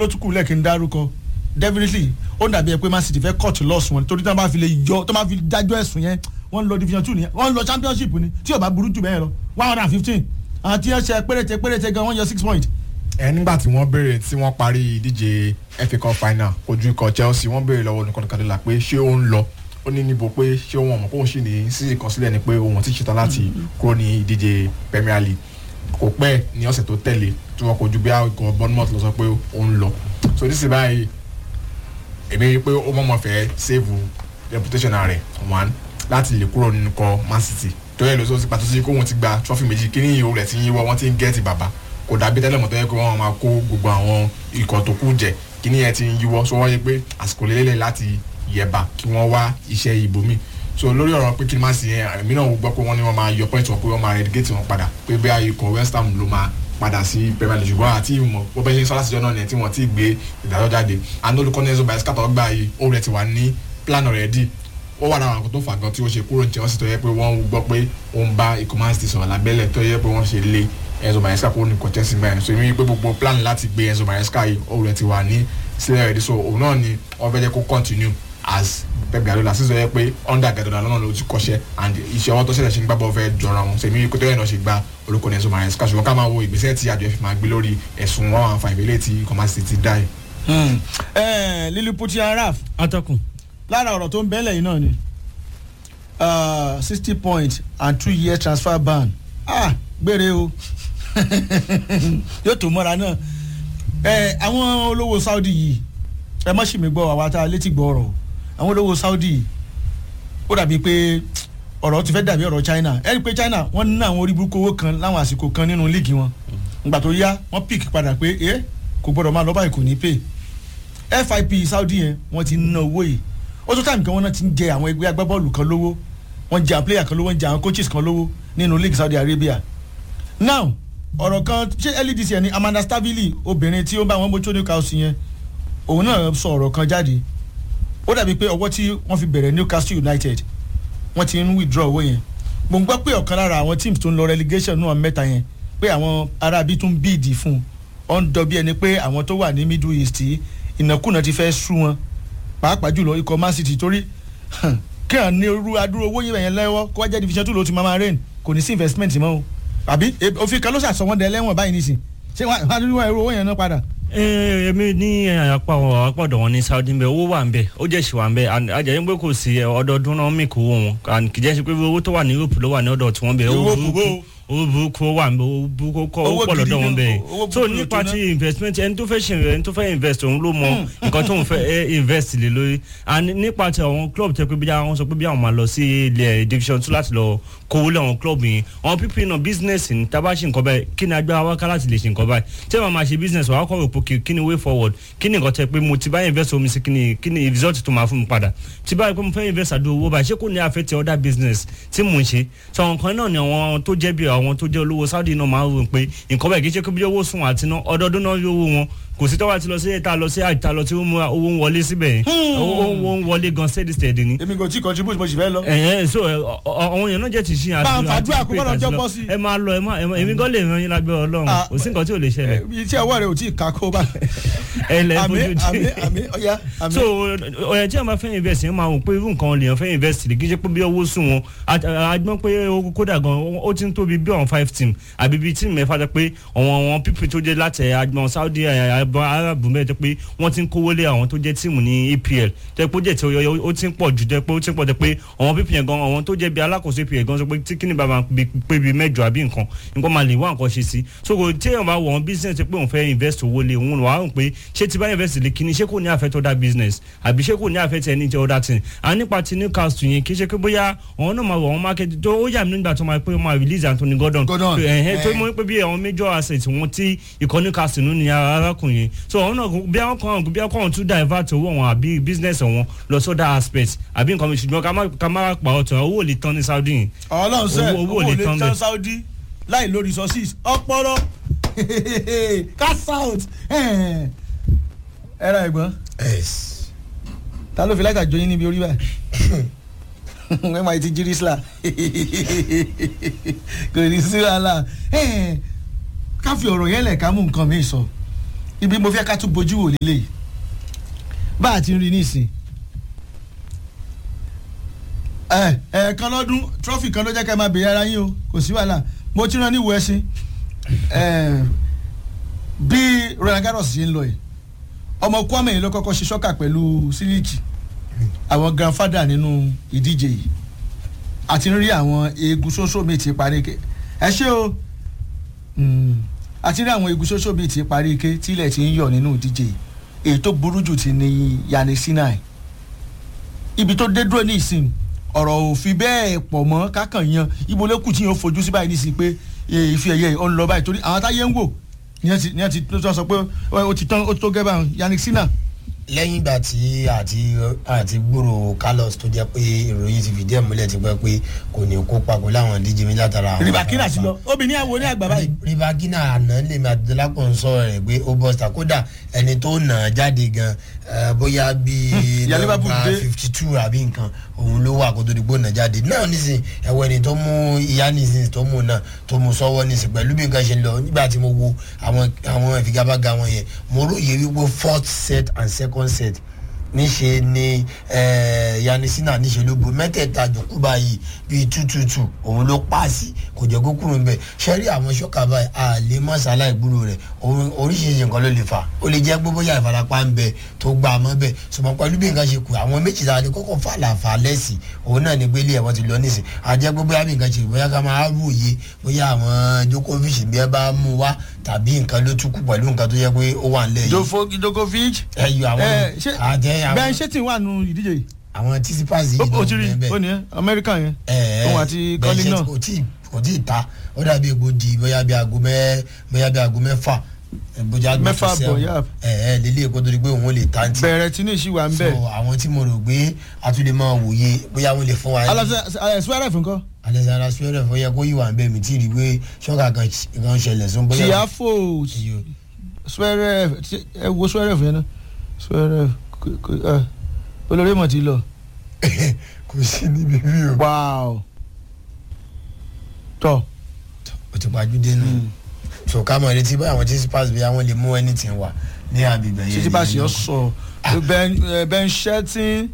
ó tún kù lẹ́ẹ̀kí ń dárúkọ definitely ó dàbí ẹ pé man city fẹ́ cut loss wọn torí tí wọ́n bá fi lè yọ tó máa fi dájọ́ ẹ̀sùn yẹn wọ́n ń lọ division two nìyẹn wọ́n ń lọ championship ni tí ò bá burú jù bẹ́ẹ̀ lọ one hundred and fifteen àwọn tí wọ́n ṣe péréte péréte gan wọ́n yọ six point. ẹ nígbà tí wọ́n béèrè tí wọ́n parí ìdíje FA Cup final ojú ikọ̀ Chelsea wọ́n béèrè lọ́wọ́ nìkan nìkan dọ́là pé ṣé ó ń lọ ó ní níbo pé ṣé òun ọmọ kóun sì ní sí ìkọsílẹ̀ ni pé òun ti ṣetán láti kúrò ní ìdíje Premier League kò pẹ́ ní ọ̀sẹ̀ tó tẹ̀lé tí wọ́n kojú bí ikọ̀ Bournemouth lọ sọ pé ó ń lọ so nísìnyí báyìí èmi rí i pé ó mọ̀mọ́ fẹ́ save reputation rẹ̀ one láti lè kúrò nínú ikọ̀ Man City tó yẹ lóṣooṣù sí pàtó sí kóun ti gba trophy méjì kí ní ìhò rẹ̀ ti yíwọ́ wọ́n ti ń gẹ́ẹ̀tì bàbá kò dàbí tẹ́lẹ̀ mọ̀ tó yẹ pé wọ́n máa kó gbogbo àwọn ikọ̀ tó kù jẹ kí ní yẹn ti ń yíwọ́ so wọ́n yẹ pé àsìkò lélẹ̀ láti yẹ̀bà kí wọ́n wá iṣẹ́ ibòmí so lórí ọ̀rọ̀ pé kí ni má sì yẹn èmi náà gbọ́ pé wọ́n ní wọ́n máa yọ point wọn pé wọ́n máa relegate wọn padà pé bí ikọ̀ West Ham ló máa padà sí Premier League ṣùgbọ́n àti ìmọ̀ bó bẹ́ẹ̀ ṣe ń sọ láti jọ náà nìyẹn tí wọ́n ti gbé ìdájọ́ jáde àná olùkọ́ ní ẹ̀sọ́ báyìí skátọ̀ gbà yìí ó rẹ̀ ti wà ní plan already ó wà lára àwọn tó fà gan tí ó ṣe kúrò ní Chelsea tó yẹ pé wọ́n gbọ́ pé ó ń bá ikọ̀ Man City sọ̀rọ̀ lábẹ́lẹ̀ tó yẹ pé wọ́n ṣe lé Enzo Maresca kúrò ní ikọ̀ Chelsea mẹ́rin so èmi pé gbogbo plan láti gbé Enzo Maresca yìí ó rẹ̀ ti wà ní sílẹ̀ rẹ̀ so òun náà ni wọ́n fẹ́ jẹ́ kó continue as Pep Guardiola sísọ yẹ pé under Guardiola lọ́nà ló ti kọ́ṣẹ́ and iṣẹ́ ọwọ́ tó ṣẹlẹ̀ ṣe ń gbàgbọ́ fẹ́ jọra wọn sèmi kó tó yẹn náà ṣe gba olùkọ́ ní Enzo Maresca ṣùgbọ́n ká máa wo ìgbésẹ̀ tí àjọ ẹ̀fìn máa gbé lórí ẹ̀sùn wọn àwọn àǹfààní ìbílẹ̀ tí kọ́másì ti dá yìí. Lilliputian Araf atọ́kùn. lára ọ̀rọ̀ tó ń bẹ́lẹ̀ yìí náà ni sixty points and two years transfer ban ah gbére o yóò tó mọ́ra náà àwọn olówó Saudi yìí ẹ má ṣì mí gbọ́ àwa tá a létí gbọ́ ọ̀rọ̀ àwọn olówó Saudi yìí ó dàbí pé ọ̀rọ̀ ti fẹ́ dàbí ọ̀rọ̀ China ẹ rí i pé China wọ́n ní àwọn orí burúkú owó kan láwọn àsìkò kan nínú líìgì wọn ìgbà tó yá wọ́n pick padà pé ẹ kò gbọ́dọ̀ máa lọ báyìí kò ní pay FIP Saudi yẹn wọ́n ti ná owó yìí ó tó táìmù kan wọ́n náà ti ń jẹ àwọn ẹgbẹ́ agbábọ́ọ̀lù kan lówó wọ́n jẹ àwọn player kan lówó wọ́n jẹ àwọn coaches kan lówó nínú league Saudi Arabia now ọ̀rọ̀ kan ṣé LDC ẹni Amanda Stabili obìnrin tí ó bá wọn bójú Newcastle yẹn òun náà sọ ọ̀rọ̀ kan jáde ó dàbí pé ọwọ́ tí wọ́n fi bẹ̀rẹ̀ Newcastle United wọ́n ti ń withdraw owó yẹn mo ń gbọ́ pé ọ̀kan lára àwọn teams tó ń lọ relegation náà mẹ́ta yẹn pé àwọn arábí tún bíìdì fún un ó ń dọ̀bí ẹni pé àwọn tó wà ní Middle East ìnákùná ti fẹ́ sú wọn pàápàá jùlọ ikọ̀ Man City torí kí hàn ní irú adúrú owó yẹn lẹ́wọ́ kó wá jẹ́ division two ló ti máa máa rain kò ní sí investment mọ́ o àbí òfin kan ló ṣàṣọ wọn dẹ lẹ́wọ̀n báyìí nísìn ṣé wọ́n á dúró ẹrú owó yẹn náà padà èmi ní apá àpọ̀dọ̀ wọn ní Saudi ń bẹ owó wà ń bẹ ó jẹ́ ṣì wà ń bẹ àjẹyìn pé kò sí ọdọọdún náà mí kó wọn kì í jẹ́ sí pé owó tó wà ní Europe ló wà ní ọ̀dọ̀ tí wọ́n bẹ owó burúkú owó burúkú wà ń bẹ owó burúkú kọ́ pọ̀ lọ́dọ̀ wọn bẹ so nípa ti investment ẹni tó fẹ́ ṣe ẹni tó fẹ́ invest òun ló mọ nǹkan tó ń fẹ́ invest lé lórí and nípa ti àwọn club tẹ pé bí àwọn sọ pé bí àwọn máa lọ sí ilẹ̀ division two láti lọ kówó lé àwọn club yìí àwọn pípín náà business ní tá a bá ṣe nǹkan báyìí kí ni agbára wákà láti lè ṣe nǹkan báyìí tí wọ́n máa ṣe business wàá kọ́ òpó kí ni way forward kí ni nǹkan tẹ pé mo ti bá invest omi sí kí ni kí ni result tó máa fún mi padà tí báyìí pé mo fẹ́ invest àdó owó báyìí ṣé kò ní affect other business tí mò ń ṣe sọ nǹkan náà ni àwọn tó jẹ́ bí àwọn tó jẹ́ olówó Saudi náà máa ń rò pé nǹkan báyìí kì í ṣe pé bí owó sùn àti ná ọdọọdún náà yóò wó wọn kò sí tọ́wọ́ àti lọ sí ìta lọ sí àìta lọ tí ó mú owó ń wọlé síbẹ̀ owó ń wọlé gan steady steady ni. èmi kò tí contribute mo sì fẹ́ lọ. ẹ ẹ so àwọn èèyàn náà jẹ́ ti ṣí bá a fàdúrà kó bọ́dọ̀ jọ́ pọ̀ sí. ẹ máa lọ ẹ máa èmi gan lè ran yín lágbẹ́ Ọlọ́run kò sí nǹkan tí ò lè ṣẹlẹ̀. iṣẹ́ ọwọ́ rẹ̀ ò tí ì ká kó bá. ẹ lẹ fojú di àmì àmì ọ̀ya àmì. so ọ̀yẹ̀ tí a máa fẹ́ invest yẹn máa wò pé irú nǹkan lèèyàn fẹ́ invest kì í ṣe pé bí owó sùn wọn àgbọn pé kódà gan ó ti ń tóbi bí àwọn five team àbí bíi team mẹ́fà jẹ́ pé àwọn àwọn people tó jẹ́ láti àgbọn Saudi Arab mẹ́ẹ̀ jẹ́ pé wọ́n ti ń kówó lé àwọn tó jẹ́ tíìmù ní EPL jẹ́ pé ó jẹ́ tí ó ti ń pọ̀ jù jẹ́ pé ó ti ń pọ̀ jẹ́ pé àwọn people yẹn gan àwọn tó jẹ́ bí alákòóso EPL gan sọ pé tí kíni bàbá pé bí mẹ́jọ àbí nǹkan nǹkan máa lè wá nǹkan ṣe sí so kò tí èèyàn bá wọ̀ ọ́n business pé òun fẹ́ invest owó lé òun wà á rò pé ṣé ti bá invest lé kíni ṣé kò ní affect other business àbí ṣé kò ní affect any other thing à nípa ti Newcastle yẹn kì í ṣe pé bóyá àwọn náà máa wọ̀ ọ́n market tó ó yà mí nígbà tó máa pé ó máa release Anthony Gordon tó mọ̀ pé bí àwọn major assets wọn tí ikọ̀ Newcastle nù ní arákùnrin so àwọn náà bí àwọn kan bí àwọn kan tún divert owó wọn àbí business wọn lọ sódà aspect àbí nǹkan mi ṣùgbọ́n ká má pa ọ̀tọ̀ owó ò lè tán ní Saudi yìí. Ọlọ́run sẹ́ owó ò lè tán Saudi láì lórí resources ọpọlọ cash out ẹ ra ẹ̀gbọ́n ta ló fi láìka jọyín níbi orí báyìí wọ́n máa ti jírí sílá kò ní sí wàhálà ká fi ọ̀rọ̀ yẹn lẹ̀ ká mú nǹkan mi sọ ibi mo fẹ́ ká tún bójú wò lélẹ̀ yìí bá a ti ń rí nísìn ẹ ẹ kan lọ́dún trọ́fì kan ló jẹ́ ká ẹ máa bèèrè ara yín o kò sí wàhálà mo ti rán ní ìwọ ẹṣin ẹ bí Roland Garros ṣe ń lọ yìí ọmọ Kwame yìí ló kọ́kọ́ ṣe ṣọ́kà pẹ̀lú sílíkì àwọn grandfather nínú ìdíje yìí àti rí àwọn eegun ṣoṣo mi ti parí ike ẹ ṣé o àti rí àwọn eegun ṣoṣo mi ti parí ike tílẹ̀ ti ń yọ̀ nínú ìdíje yìí èyí tó burú jù ti ní Yannick Sinai ibi tó dé dúró ní ìsìn ọ̀rọ̀ ò fi bẹ́ẹ̀ pọ̀ mọ́ kákan yan ibo ló kù tí yóò fojú sí báyìí nísìnyí pé ìfi ẹ̀yẹ ọ̀ ń lọ báyìí torí àwọn táyé ń wò ní ẹ ti tó sọ pé ó ti tán ó tó gẹ́ báyìí Yannick Sinai lẹ́yìn ìgbà tí àti àti gbúrò Carlos tó jẹ́ pé ìròyìn ti fìdí ẹ̀ múlẹ̀ ti pẹ́ pé kò ní kópa pẹ̀lú àwọn ìdíje mi látara àwọn. ribakina ti lọ obìnrin àwo ní àgbà báyìí. ribakina àná lèmi àdúlápọ̀ ń sọ rẹ̀ pé ó bọ́ sítà kódà ẹni tó nà á jáde gan bóyá bíi nọ́mbà fifty two àbí nǹkan òun ló wà kó tó di gbó nà jáde náà nísìn ẹ̀wọ̀ ẹni tó mú ìyá nísìn tó mú náà tó mú sọ́wọ́ nísìn pẹ̀lú bí nǹkan ṣe lọ nígbà tí mo wo àwọn àwọn ìfigagbága wọn yẹn mo róye wípé fourth set and second second set níṣe ni yanisina níṣe ló bo mẹ́tẹ̀ẹ̀ta jòkó báyìí bíi tútùtù òun ló paasi kò jẹ́ kó kúrò níbẹ̀ ṣẹ́rí àwọn ṣọ́kà báyìí a lè mọ̀ sálà ìgbúrò rẹ̀ oríṣiríṣi nǹkan ló lè fà ó lè jẹ́ gbogbo yà ìfarapa ń bẹ tó gbà á mọ́ bẹ̀ ṣùgbọ́n pẹ̀lú bí nǹkan ṣe kù àwọn méjì tá a lè kọ́kọ́ fà làfà lẹ́sì òun náà ni gbélé ẹ̀wọ̀n ti lọ nísìn àjẹ́ gbogbo yà bí nǹkan ṣe bóyá ká máa wòye bóyá àwọn Djokovic bí ẹ bá mú wá tàbí nǹkan ló tún kù pẹ̀lú nǹkan tó yẹ pé ó wà nílẹ̀ yìí. Djokovic ẹyọ àwọn àjẹ àwọn bẹ́ẹ̀ ṣé tí wà nù ìdíje yìí. àwọn Tsitsipas yìí ló ń bẹ́ẹ̀ ó ní Amẹ́ríkà yẹn òun àti Colin náà. kò tí kò tí ì ta ó dàbí egbò di bóyá bí aago mẹ́ bóyá bí aago mẹ́fà bóyá mẹ́fà bọ̀ yá. ẹ ẹ lélẹ̀ kó tó di pé òun lè ta ntí. bẹ̀rẹ̀ tí ní ìṣí wa ń bẹ̀. so àwọn tí mo rò pé a tún lè máa wòye bóyá wọ́n lè fún wa. alẹ́ suwẹ́rẹ́ fún kọ́. alẹ́sàrà suwẹ́rẹ́ fún yẹ kó yí wa ń bẹ̀ mí tí ì rí pé ṣọ́kà kan ṣẹlẹ̀ sún bóyá. Tiafo suwẹ́rẹ́ ẹ wo suwẹ́rẹ́ fún yẹn náà suwẹ́rẹ́ olórí mọ̀ ti lọ. kò sí níbi bí o. wow tọ. o ti pàjùdé nù so ká mọ̀ retí báyìí àwọn Tsitsipas bí àwọn lè mú anything wá ní àbíbẹ̀ yẹn. Tsitsipas yọ sọ Ben Shelton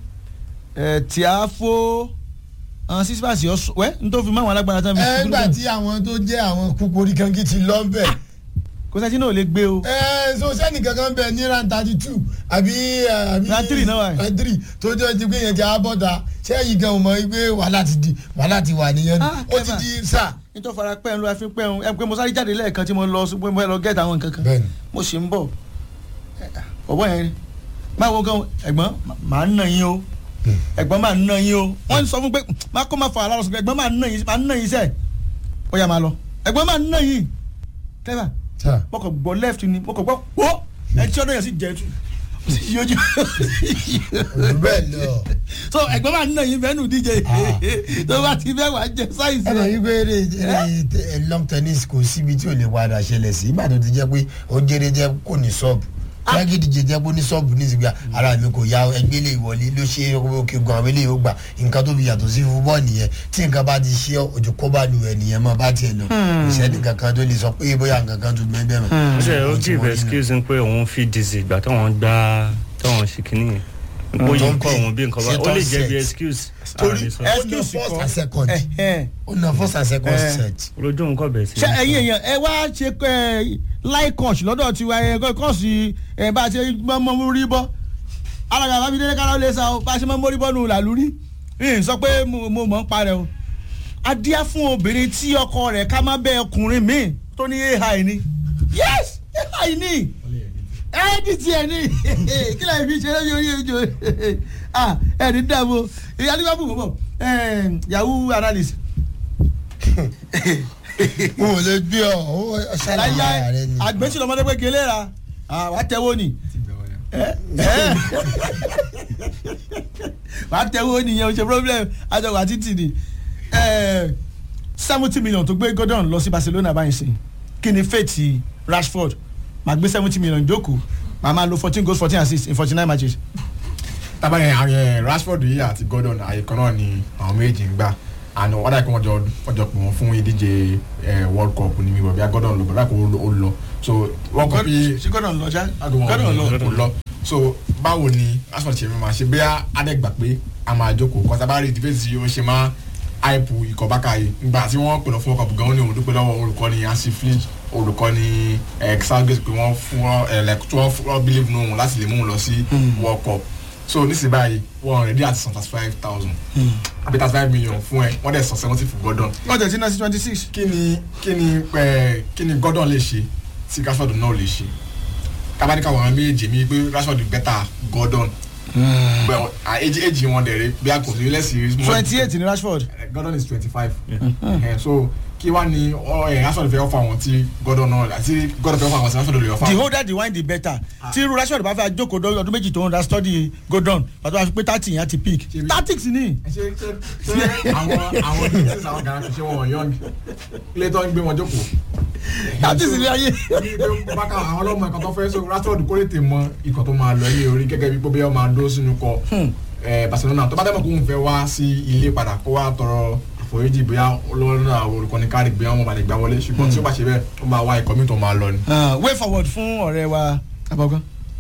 Tiafo àwọn Tsitsipas yọ sọ wẹ́ n tó fi mọ́ àwọn alágbára tán. ẹ gbà tí àwọn tó jẹ́ àwọn kúkúrú kankan ti lọ bẹ̀. kò sẹ́ni náà lè gbé o. ẹ so sẹ́ni kankan bẹ ní ran thirty two àbí àbí ran three náà wà. ran three tó jẹ́ ti pé yẹn ti abọ́ta sẹ́yìn gan mọ̀ pé wàhálà ti di wàhálà ti wà nìyẹn ó ti di sáà nítorí fara pẹ́ ń lo àfi pẹ́ ń ẹ pé mo sáré jáde lẹ́ẹ̀kan tí mo lọ sí pé mo lọ gẹ́tà àwọn nǹkan kan mo sì ń bọ̀ ọ̀bọ̀ yẹn báwo gan ẹ̀gbọ́n màá nà yín o ẹ̀gbọ́n máa nà yín o wọ́n sọ fún pé má kó má fa àlọ́ sọ pé ẹ̀gbọ́n máa nà yín máa nà yín sẹ́ ó yá máa lọ ẹ̀gbọ́n máa nà yín clever mo kàn gbọ́ left ni mo kàn gbọ́ wọ́ ẹ tí ọdún yẹn sì jẹ́ tu yójú. bẹ́ẹ̀ lọ. so ẹ̀gbọ́n máa nà yín bẹ́ẹ̀ nù díje tó bá ti bẹ́ẹ̀ wá jẹ sáyìnsì. ẹ lè gbé eré eré long tennis kò síbi tí ò lè padà ṣẹlẹ̀ sí ìgbà tó ti jẹ́ pé ó jẹ́rẹ́ jẹ́ kò ní sọ́ọ̀bù yàgì díje jẹ́ pé ó ní sọ́ọ̀bù ní ìsìgbà ara mi kò ya ẹgbẹ́ lè wọlé ló ṣe òkè gan àwọn eléyìí ó gbà nǹkan tó fi yàtọ̀ sí fúbọ́ nìyẹn tí nǹkan bá ti ṣe ojú kó bá lu ẹ̀ nìyẹn mọ́ bá tiẹ̀ lọ ìṣẹ́ni kankan tó lè sọ pé bóyá nǹkan kan tó gbẹ́ bẹ́ẹ̀ mọ́. ṣe ó give excuse pé òun fi dizzy ìgbà táwọn gbá táwọn ṣe kínní yẹn bóyá ń kọ òun bí nǹkan bá ó lè jẹ́ bí excuse. torí ó na first and second ó na first and second set. olójú nǹkan bẹ̀ sí. ṣé ẹ̀yin èèyàn ẹ wá ṣe láì kọ́ọ̀ṣì lọ́dọ̀ tiwa ẹ kọ́ọ̀ṣì ẹ bá a ṣe mọ́ rí bọ́ alága bábídélé kára lè sa o bá a ṣe mọ́ mórí bọ́ nù làlúrí n sọ pé mo mọ̀ ń parẹ́ o adíá fún obìnrin tí ọkọ rẹ̀ ká má bẹ́ ọkùnrin míì tó ní ai ni yes ai ni ẹ́ẹ́dì tiẹ̀ ni kí lóò fi ṣe lórí orí ojú ẹ̀ ní dàbò ìyá ní bá bù bọ̀ yahoo analyst n ò lè gbé ọ ó ṣàlàyé ara rẹ ni. àgbẹ̀sí lọ́mọdé pé kele ra wà á tẹ́wọ́ ni wà á tẹ́wọ́ nìyẹn o ṣe problem àjọwò àti tìdí seventy million tó gbé Gordon lọ sí Barcelona báyìí sí kí ni fate Rashford màá gbé seventy million jókòó màá máa lo fourteen goals fourteen assists in forty nine matches. tábà yẹn àwọn Rashford yìí àti Gordon àyè kan náà ni àwọn méjì ń gbà àná wọ́n dàgbé wọ́n jọ wọ́n jọ pè wọ́n fún ìdíje world cup ní mi bọ̀ bí a Gordon lọ bọ̀ dàgbé ó lọ so wọ́n kọ́ bí ṣé gọ́dọ̀ ń lọ ṣá agbọ̀n gọ́dọ̀ ń lọ. kò lọ so báwo ni asfalt ṣe máa ṣe bóyá adẹ́gbà pé a máa jókòó kọ́sá bá rí debate yìí ó ṣe máa àìpù ikọ̀ bákà yìí nígbà tí wọ́n pè lọ fún ọkọ̀ bùgán ní òun dúpẹ́ lọ́wọ́ olùkọ́ni ansi flint olùkọ́ni xalgate pé wọ́n fún ẹ like tí wọ́n fún ọ believe nù òun láti lè mú un lọ sí world cup so nísìnyí báyìí wọ́n ready àti san thirty five thousand àbí thirty five million fún ẹ wọ́n dẹ̀ san seventy fún gordon wọ́n tẹ̀ sí náà sí twenty six. kí ni kí ni ẹ kí ni gordon lè ṣe tí rashford náà lè ṣe kábàdíkà wọn méjì mi pé rashford better gordon bẹ́ẹ̀ èjì èjì wọn dẹ̀ rẹ̀ bí a kò sí lẹ́sìn twenty eight ní rashford. gordon is twenty five so kí wá ní ọ ẹ rashford fẹ́ ọ̀fọ̀ àwọn tí gordon náà àti gordon fẹ́ ọ̀fọ̀ àwọn tí rashford lè ọ̀fọ̀ the àwọn. older the wine the better tí irú rashford bá fẹ́ jókòó dọ́ ọdún méjì tó ń ra study gordon pàtó wàá fi pé thirty yẹn ti peak Ṣebí- tactics ni. ṣe ṣe ṣe àwọn àwọn business àwọn gàrà fi ṣe wọn young ilé tó ń gbé wọn jókòó. tactics ni ayé. ní pé bákan àwọn ọlọ́mọ ẹ̀kọ́ tó fẹ́ so rashford kó lè tè mọ ikọ̀ tó máa lọ ilé orí gẹ́gẹ́ bí pé bí wọ́n máa dó sínú kọ ẹ̀ barcelona tó bá dẹ́mọ̀ kó ń fẹ́ wá sí ilé padà kó wá tọrọ àforíjì bóyá olórí náà olùkọ́ni kárí bóyá wọn bá lè gbá wọlé ṣùgbọ́n tí ó bá ṣe bẹ́ẹ̀ ó máa wá ikọ̀ mi tó máa lọ ni. Ah, way forward fún ọ̀rẹ́ wa abọ́gán.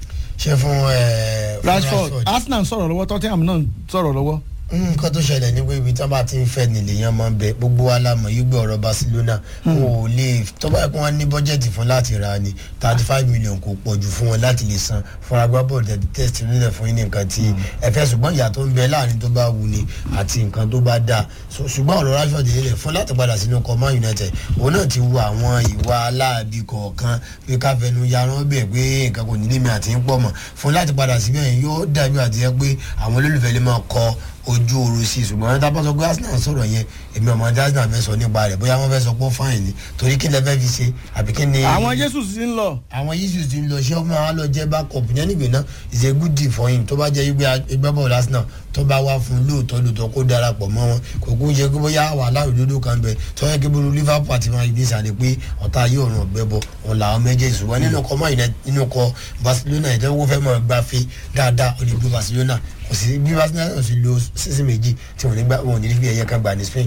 ṣe fún ẹ fún rashford arsenal ń sọ̀rọ̀ lọ́wọ́ tottenham náà ń sọ̀rọ̀ lọ́wọ́. nǹkan tó ṣẹlẹ̀ ní pé ibi tí wọ́n bá ti ń fẹ́ nílé yẹn máa ń bẹ gbogbo wa la mọ̀ yí gbé ọ̀rọ̀ barcelona wọn ò lè tó bá yẹ kí wọ́n ní bọ́jẹ̀tì fún láti ra ni thirty five million kò pọ̀ jù fún wọn láti lè san fún agbábọ́ọ̀lù tẹ̀tí tẹ̀sí nílẹ̀ fún yín ní nǹkan tí ẹ fẹ́ ṣùgbọ́n ìyá tó ń bẹ láàrin tó bá wù ni àti nǹkan tó bá dáa So, ṣùgbọ́n ọ̀rọ̀ rashford nílẹ̀ fún láti padà sínú ọkọ̀ man united òun náà ti wo àwọn ìwà aláàbí kọ̀ọ̀kan pé káfẹ́nu yaran bẹ̀ pé nǹkan kò nílé mi àti ń pọ̀ mọ̀ fún láti padà síbẹ̀ yẹn yóò dàbí àti yẹ pé àwọn olólùfẹ́ lè máa kọ ojú oru sí i ṣùgbọ́n tá a bá sọ pé arsenal sọ̀rọ̀ yẹn èmi ọmọ arsenal fẹ́ sọ nípa rẹ̀ bóyá wọ́n fẹ́ sọ pé ó fáìn ni torí kí lẹ fẹ́ fi ṣe àbí kí ni. àwọn jesus ti ń lọ. àwọn yíṣu ti ń lọ ṣé ọmọ wa lọ jẹ́ backup yẹn nígbè náà is a good deal for him tó bá jẹ́ ẹgbẹ́ ẹgbẹ́ bọ́ọ̀lù arsenal tó bá wá fún un lóòótọ́ lóòótọ́ kó darapọ̀ mọ́ wọn kò kún ṣe pé bóyá wàhálà òdodo kan bẹ tó yẹ kí bolo liverpool àti man united sàlẹ̀ pé ọ̀tá yóò ràn ọ̀gbẹ́ bọ̀ wọn làwọn méjèèjì ṣùgbọ́n nínú kọ́ man united nínú kọ́ barcelona ìjọba fẹ́ mọ̀ gbafẹ́ dáadáa ó lè gbé barcelona kò sí bí barcelona náà sì lo sísìn méjì tí wọn ò ní gbà wọn ò ní fi ẹ̀yẹ kan gbà ní spain.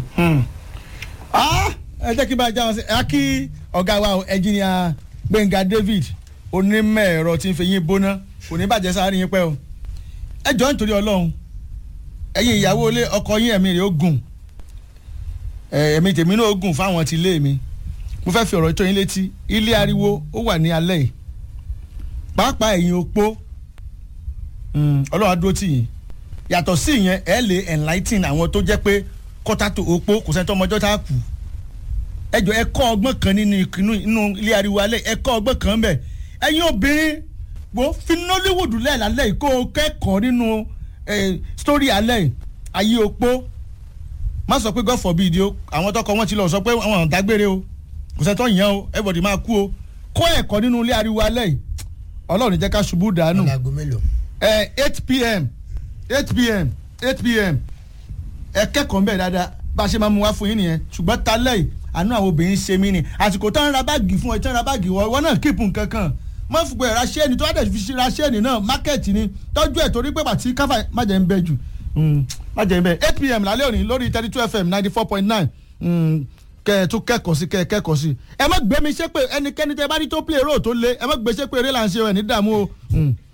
Ah, ẹ jẹ́ kí bá a já wọn sí ẹ kí ọ̀gá wa ẹnjìnìà gbẹ̀ngà david onímọ̀ ẹ̀rọ tí ń fi yín bóná kò ní bàjẹ́ sáré yín pẹ́ o ẹ jọ nítorí ọlọ́run ẹ̀yin ìyàwó ilé ọkọ yín ẹ̀mí rẹ̀ ó gùn ẹ̀, ẹ̀mí tèmi náà ó gùn fáwọn ti ilé mi mo fẹ́ fi ọ̀rọ̀ tó yín létí ilé ariwo ó wà ní alẹ́ yìí pàápàá ẹ̀yin opó Mm, ọlọ́run á dúró tì yín yàtọ̀ sí ìyẹn ẹ lè enlighten àwọn tó jẹ́ pé kọ́tà tó opó kò sẹ́ni tó ọmọjọ́ tá a kù ẹ jọ ẹ kọ́ ọgbọ́n kan nínú inú inú ilé ariwo alẹ́ ẹ kọ́ ọgbọ́n kan bẹ̀ ẹ̀yin obìnrin wo fi nollywood lẹ́ẹ̀lálẹ́ yìí kó o kẹ́kọ̀ọ́ nínú eh, story alẹ́ yìí ayé opó má sọ pé god forbid o àwọn tọkọ wọn ti lọ sọ pé àwọn ò dágbére o kò sẹ́ni tó yàn o everybody máa kú o kọ́ ẹ̀kọ́ nínú ilé ariwo alẹ́ yìí ọlọ́run jẹ́ ká ṣubú dànù ọ̀làgọ́ mélòó. eight pm eight pm eight pm ẹ kẹ́kọ̀ọ́ mbẹ́ dáadáa bá a ṣe máa mú wá fún yín nìyẹn ṣùgbọ́n talẹ́ yìí àánú àwọn obìnrin ṣe mí ni àsìkò tó ń ra báàgì fún ẹ tó ń ra báàgì wọ ìwọ náà kíìpù nǹkan kan má fi pé ra ṣéènì tó wá dẹ̀ fi ṣe ra ṣéènì náà mákẹ́ẹ̀tì ni tọ́jú ẹ̀ torí pé bàtí káfà má jẹ́ ń bẹ jù má jẹ́ ń bẹ eight pm lálẹ́ òní lórí thirty two fm ninety four point nine kẹ ẹ tún kẹ́kọ̀ọ́ sí kẹ ẹ kẹ́kọ̀ọ́ sí ẹ má gbé mi ṣépè ẹnikẹ́ni tẹ bá rí tó play role tó le ẹ má gbé ṣépè eré là ń ṣe ẹ ní dààmú o